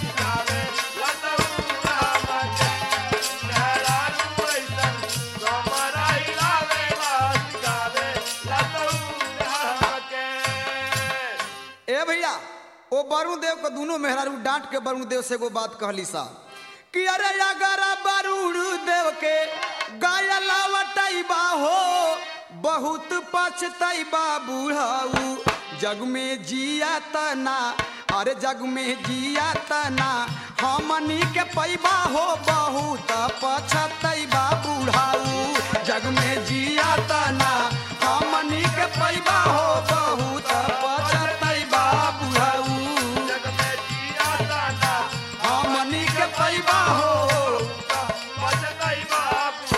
ए भैया ओ वरुण देव को दोनों मेहरारू डांट के वरुण देव से एगो बात कहली सा कि अरे अगर वरुण देव के गाय लावटैबा हो बहुत पछतैबा बूढ़ाऊ जग में जिया तना अरे जग में जिया तना हमनी के पैबा हो बहुत पछतैबा बूढ़ाऊ जग में जिया तना हमनी के पैबा हो बहुत पछतैबा बूढ़ाऊ जग में जिया ताना हमनी के पैबा हो बचतई बाबू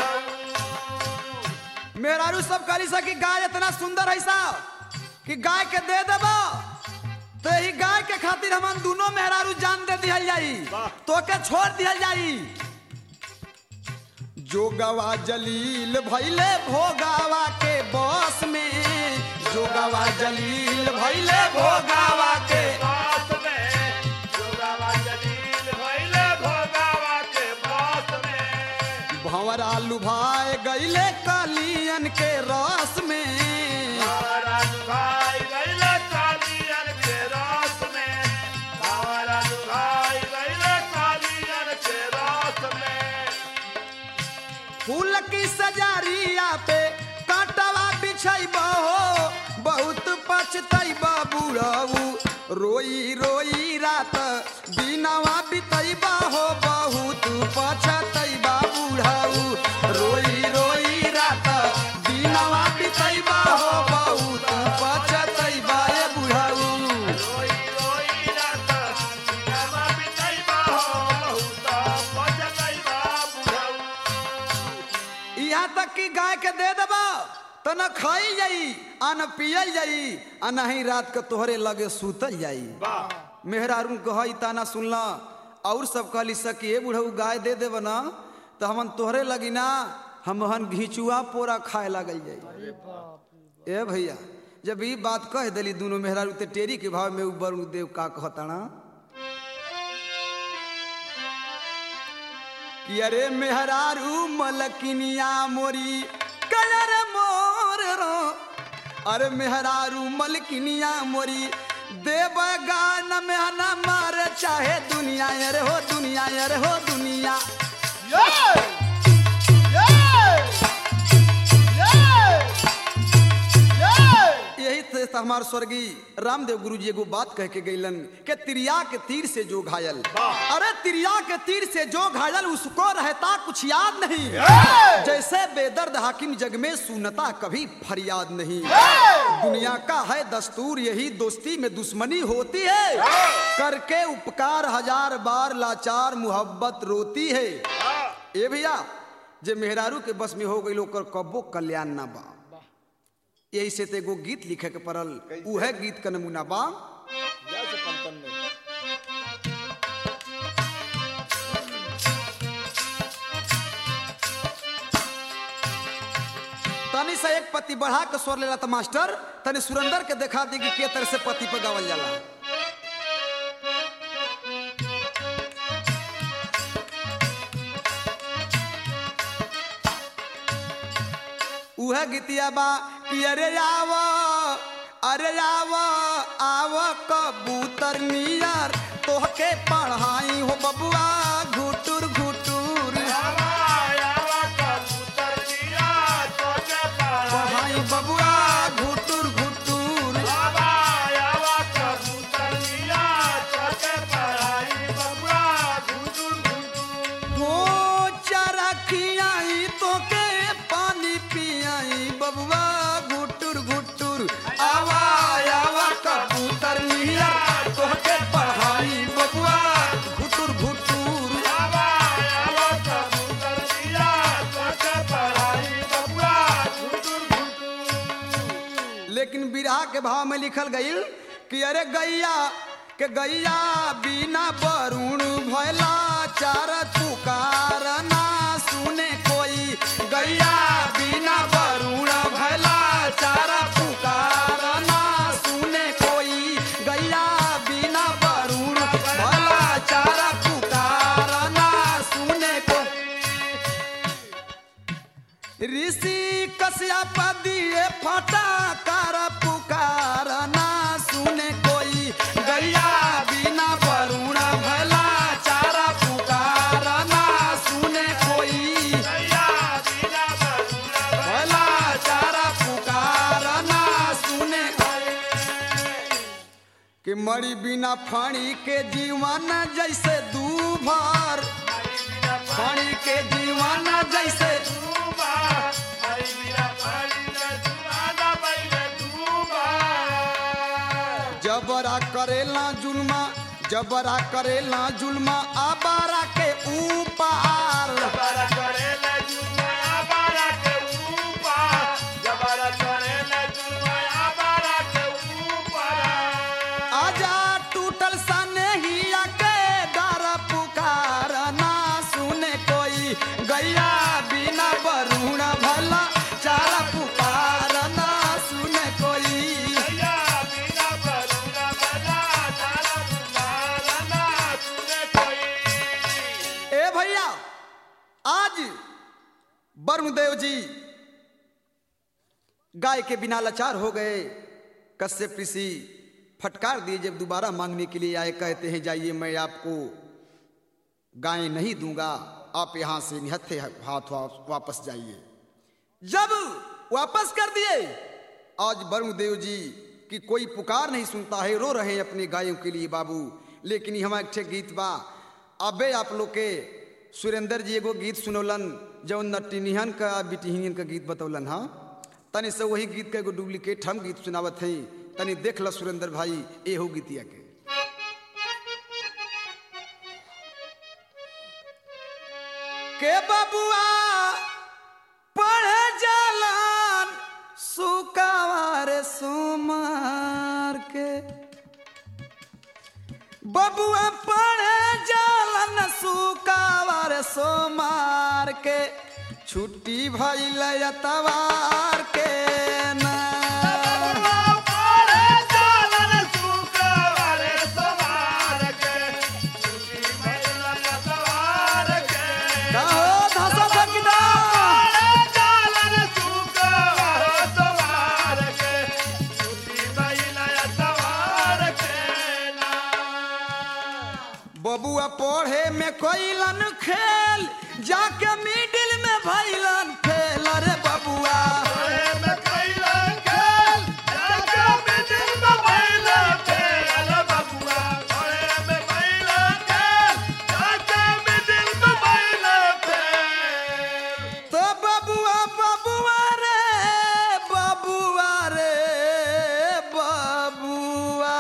मेहरारू सब करी सकी गाय इतना सुंदर है सा कि गाय के दे देबा तो यही गाय के खातिर हमन दोनों मेहरारू जान दे दिहल जाई तो के छोड़ दिहल जाई जोगवा जलील भैले भोगावा के बस में जोगवा जलील भैले भोगावा के बात में जोगावा जलील भइले भोगावा के बात में भंवरा लुभाए गईले कलियन के रस में हमारा लुभाई गइले कालियन के रास में हमारा लुभाई गइले कालियन के रास में फूल की सजारिया पे कांटवा बिछैबा हो बहुत पछतैबा बुढ़ऊ रोई रोई रात दिनवा बितैबा हो बहुत पछतैबा बुढ़ऊ रोई रोई रात दिनवा बितैबा हो बहुत पछतैबा ए बुढ़ऊ रोई रोई रात दिनमा बितैबा हो बहुत बचतैबा बुढ़ऊ यहाँ तक कि गाय के दे देबा तो न खाई जाई आ न पियल जाई आ नहीं रात के तोहरे लगे सुतल जाई मेहरारू कही ताना सुनला और सब कहली सकी ए बुढ़ऊ गाय दे देब ना तो हमन तोहरे लगी ना हम हन घिचुआ पोरा खाए लगल जाई ए भैया जब ई बात कह दिली दोनों मेहरारू ते टेरी के भाव में उ वरुण देव का कहताना कि अरे मेहरारू मलकिनिया मोरी कलर मोर रो अरे मेहरारू मलकिनिया मोरी देव गान में न मार चाहे दुनिया अरे हो दुनिया अरे हो दुनिया यही थे हमार स्वर्गीय रामदेव गुरु जी एगो बात कह के गईलन के तिरिया के तीर से जो घायल अरे तिरिया के तीर से जो घायल उसको रहता कुछ याद नहीं जैसे बेदर्द हाकिम जग में सुनता कभी फरियाद नहीं दुनिया का है दस्तूर यही दोस्ती में दुश्मनी होती है करके उपकार हजार बार लाचार मोहब्बत रोती है ए भैया जे मेहरारू के बस में हो गई लोग कब्बो कल्याण ना बा यही से ते एगो गीत लिखे के पड़ल उहे गीत का नमूना बा तनी से एक पति बढ़ा के स्वर लेला त मास्टर तनी सुरेंदर के देखा दी कि के तरह से पति पे गावल जाला उहे गीतिया बा कि अरे आव अरे आव आव कबूतर नियर तोहके पढ़ाई हो बबुआ घुटुर घुटुर आवा आवा कबूतर दिया तोके पढ़ाई पढ़ाई बबुआ घुटुर घुटुर आवा आवा कबूतर दिया तोके पढ़ाई बबुआ गुदुर गुदुर हो चारा खियाई तोके पानी पियाई बबुआ घुटुर घुटुर आवा आवा कबूतर नियर तोहके पढ़ाई बबुआ घुटुर घुटुर आवा आवा कबूतर दिया तोके पढ़ाई बबुआ गुदुर गुदुर लेकिन बिरहा के भाव में लिखल गईल कि अरे गैया के गैया बिना वरुण भैला चार पुकार ना सुने कोई गैया बिना वरुण भैला चार पुकार ना सुने कोई गैया बिना वरुण भैला चार पुकार ना सुने कोई ऋषि कश्यप दिए फटा कर पुकार ना सुने कोई कि मरी बिना फाड़ी के जीवन जैसे दूभर फाड़ी के जीवन जैसे जबरा करेला जुल्मा जबरा करेला जुल्मा आबारा के ऊपर आजा टूटल सने ही के डर पुकार ना सुने कोई गैया बिना बरुण भला चारा पुकार ना सुने कोई ए भैया आज वरुणदेव जी गाय के बिना लाचार हो गए कश्यप ऋषि फटकार दिए जब दोबारा मांगने के लिए आए कहते हैं जाइए मैं आपको गाय नहीं दूंगा आप यहां से निहत्थे हाथ वा- वापस जाइए जब वापस कर दिए आज वरुण देव जी की कोई पुकार नहीं सुनता है रो रहे हैं अपने गायों के लिए बाबू लेकिन यहाँ एक ठे गीत बा अबे आप लोग के सुरेंद्र जी एगो गीत सुनौलन जौन नटिनिहन का बिटिहन का गीत बतौलन हाँ तनि से वही गीत का एगो डुप्लीकेट हम गीत सुनावत हैं तनि देख ल सुरेंद्र भाई एहो गीतिया के के बबुआ पढ़े जालन सुकावार सुमार के बबुआ पढ़े जालन सुकावार सोमार के छुट्टी भइल अतवार के ना कहो धसा फकीदा बबुआ पढ़े में कोइलन खेल जाके मिडिल में भइलन फेल रे बबुआ तो बबुआ बबुआ रे बबुआ रे बबुआ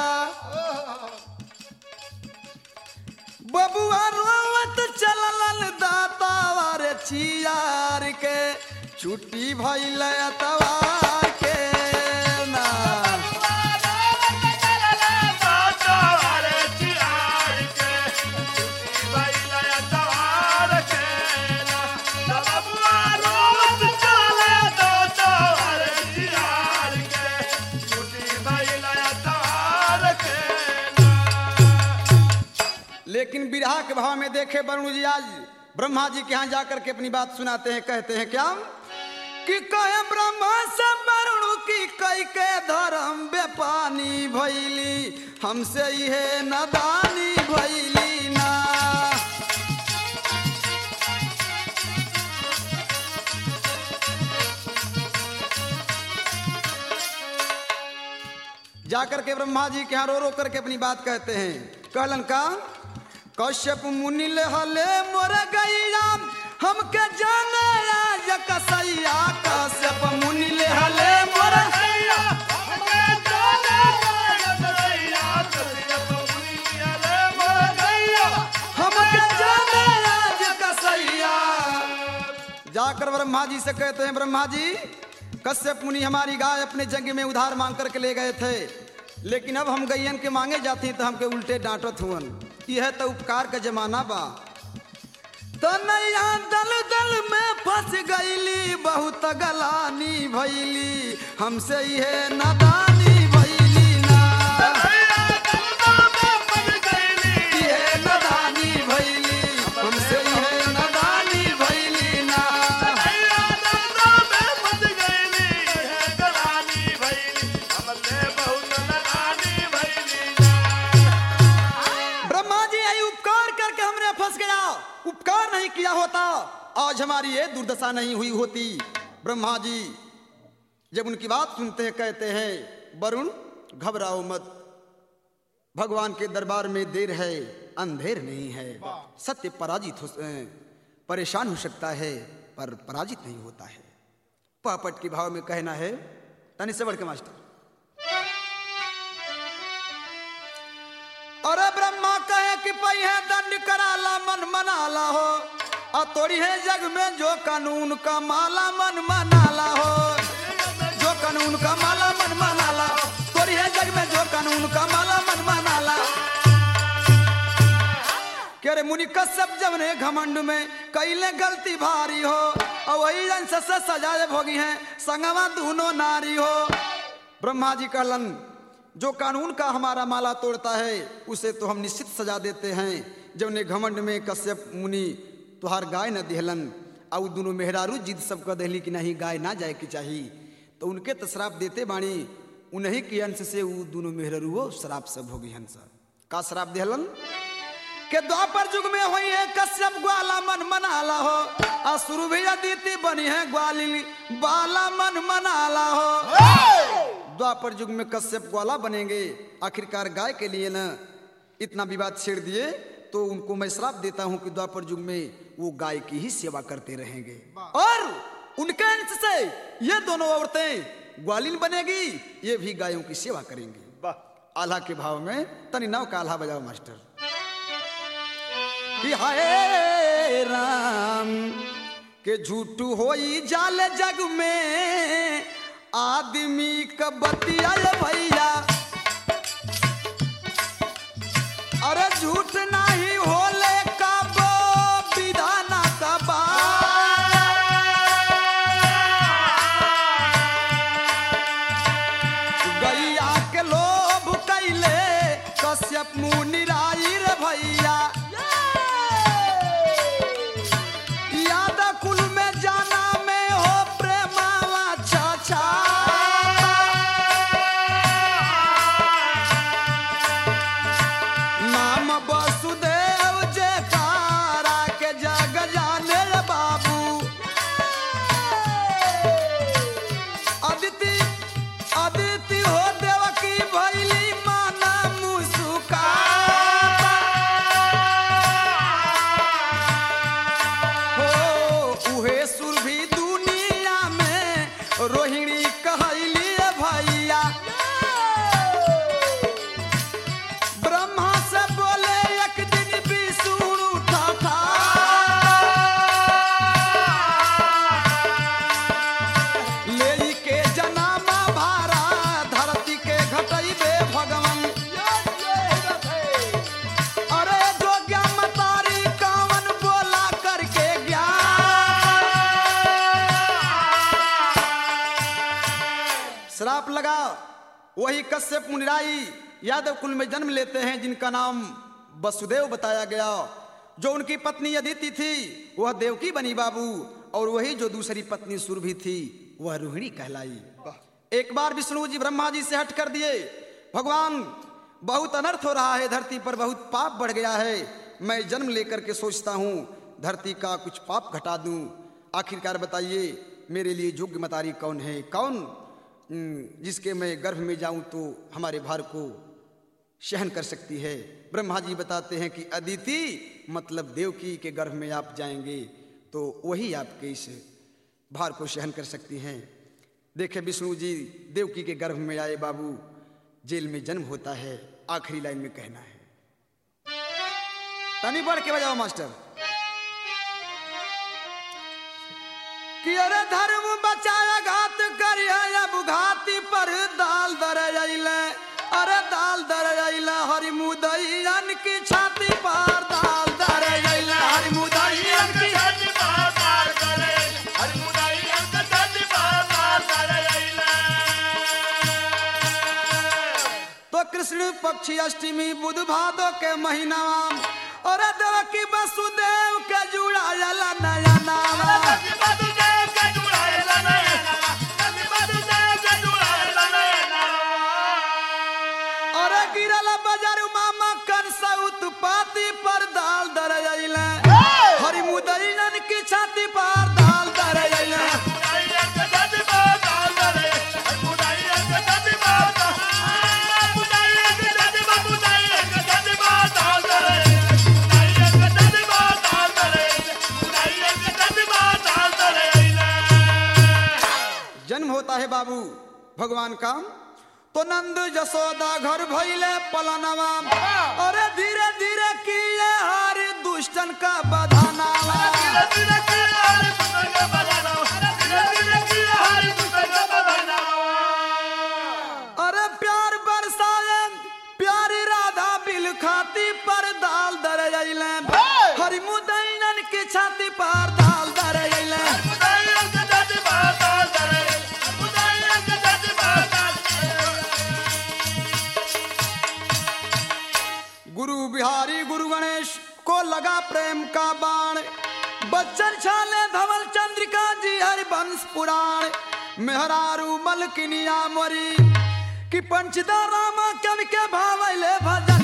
बबुआ रोवत चललन दातावा रे छियार के छुट्टी भइल अतवार के ना लेकिन बिरहा के भाव में देखे वरुण जी आज ब्रह्मा जी के यहाँ जाकर के अपनी बात सुनाते हैं कहते हैं क्या कि कहे ब्रह्मा से वरुण की कई के धर्म बेपानी भैली हमसे ये नदानी भैली ना जाकर के ब्रह्मा जी के यहाँ रो रो करके अपनी बात कहते हैं कहलन का कश्यप मुनि ले हले मोर गैया हमके जाने आज कसैया कश्यप मुनि ले हले मोर हमके जाने आज कसैया जाकर ब्रह्मा जी से कहते हैं ब्रह्मा जी कश्यप मुनि हमारी गाय अपने जंग में उधार मांग करके ले गए थे लेकिन अब हम गैयन के मांगे जाती तो हमके उल्टे डांटत हुअन यह तो उपकार का जमाना बा तो नैया दल दल में फंस गईली बहुत गलानी भैली हमसे यह नदानी भैली ना यह नदानी भैली हमसे यह नदानी भैली ना ब्रह्मा जी आई उपकार करके हमने फंस गया उपकार नहीं किया होता आज हमारी ये दुर्दशा नहीं हुई होती ब्रह्मा जी जब उनकी बात सुनते हैं कहते हैं वरुण घबराओ मत भगवान के दरबार में देर है अंधेर नहीं है सत्य पराजित हो अ, परेशान हो सकता है पर पराजित नहीं होता है पापट के भाव में कहना है तनि से बढ़ के मास्टर अरे ब्रह्मा कहे कि पई है दंड कराला मन मनाला हो और तोड़ी है जग में जो कानून का माला मन मनाला हो जो कानून का माला मन मनाला तोड़ी है जग में जो कानून का माला मन मनाला के रे मुनि कश्यप जब ने घमंड में कैले गलती भारी हो और वही अंश से सजाए भोगी हैं संगवा दोनों नारी हो ब्रह्मा जी कहलन जो कानून का हमारा माला तोड़ता है उसे तो हम निश्चित सजा देते हैं जब ने घमंड में कश्यप मुनि तुहार गाय न दिहलन और दोनों मेहरारू जिद सब कह दिली कि नहीं गाय ना जाए की चाहिए तो उनके तो शराब देते बाणी उन्हीं के अंश से वो दोनों मेहरारू शराब सब होगी हंस का शराब दिहलन के द्वापर युग में हुई है कश्यप ग्वाला मन मनाला हो असुर भी अदिति बनी है ग्वालिनी बाला मन मनाला हो द्वापर युग में कश्यप ग्वाला बनेंगे आखिरकार गाय के लिए ना इतना विवाद छेड़ दिए तो उनको मैं श्राप देता हूं कि द्वापर युग में वो गाय की ही सेवा करते रहेंगे और उनके अंश से ये दोनों औरतें ग्वालिन बनेगी ये भी गायों की सेवा करेंगी वाह आल्हा के भाव में तनी नव का आल्हा बजाओ मास्टर कि हाय राम के झूठ होई जाल जग में आदमी क बतिया भैया अरे झूठ नहीं होले कब विधाना कबा गैया के लोभ कैले कश्यप मुनि राई रे भैया याद कुल में जाना में हो प्रेमावा चाचा नाम वसुदेव जे कारा के जग जाने रे बाबू अदिति अदिति हो देवकी भैली माना मुसुका हो उहे सुर भी दुनिया में रोहिणी कहली भैया ब्रह्मा से बोले एक दिन विष्णु उठा ले के जनामा भारा धरती के घटैबे भगवान अरे जो ज्ञान तारी कावन बोला करके ज्ञान श्राप लगा वही कश्यप मुनिराई यादव कुल में जन्म लेते हैं जिनका नाम वसुदेव बताया गया जो उनकी पत्नी अदिति थी वह देवकी बनी बाबू और वही जो दूसरी पत्नी सुरभि थी वह रोहिणी कहलाई एक बार विष्णु जी ब्रह्मा जी से हट कर दिए भगवान बहुत अनर्थ हो रहा है धरती पर बहुत पाप बढ़ गया है मैं जन्म लेकर के सोचता हूँ धरती का कुछ पाप घटा दूं आखिरकार बताइए मेरे लिए योग्य मतारी कौन है कौन हम्म, जिसके मैं गर्भ में जाऊं तो हमारे भार को सहन कर सकती है ब्रह्मा जी बताते हैं कि अदिति मतलब देवकी के गर्भ में आप जाएंगे तो वही आपके इस भार को सहन कर सकती हैं देखे विष्णु जी देवकी के गर्भ में आए बाबू जेल में जन्म होता है आखिरी लाइन में कहना है तनी बढ़ के बजाओ मास्टर कि अरे धर्म बचाया घात करिया अब घाती पर दाल दर अइले अरे दाल दर अइले हरि मुदैयन की छाती पर दाल दर अइले हरि मुदैयन की छाती पार पार करे हरि मुदाई अंक छाती पार पार करे तो कृष्ण पक्षी अष्टमी बुध भादो के महीना और देवकी वसुदेव के जुड़ायल नया नाम कति बदु देव के जुड़ाए लनयना कति बदु देव के जुड़ाए लनयना और गिरल बजर मामा कर सउत पाती पर दाल दर अइले हरि मुदैयन की छाती पर दाल दर अइले मुदाई अंक छाती पार पार करे हरि मुदाई अंक छाती पार पार मुदाई अंक छाती पार मुदाई बाबू भगवान काम तो नंद जसोदा घर भैले पलनवा अरे धीरे धीरे किए हर दुष्टन का बधानावा अरे प्यार बरसाए प्यारी राधा बिल खाती पर दाल दर अइले हरि मुदैनन की छाती पर दाल दर अइले गुरु बिहारी गुरु गणेश को लगा प्रेम का बाण बच्चन छाले धवल चंद्रिका जी हरिवंश पुराण मेहरारू मलकिनिया मोरी कि पंचदा रामा कवि के भावले भजा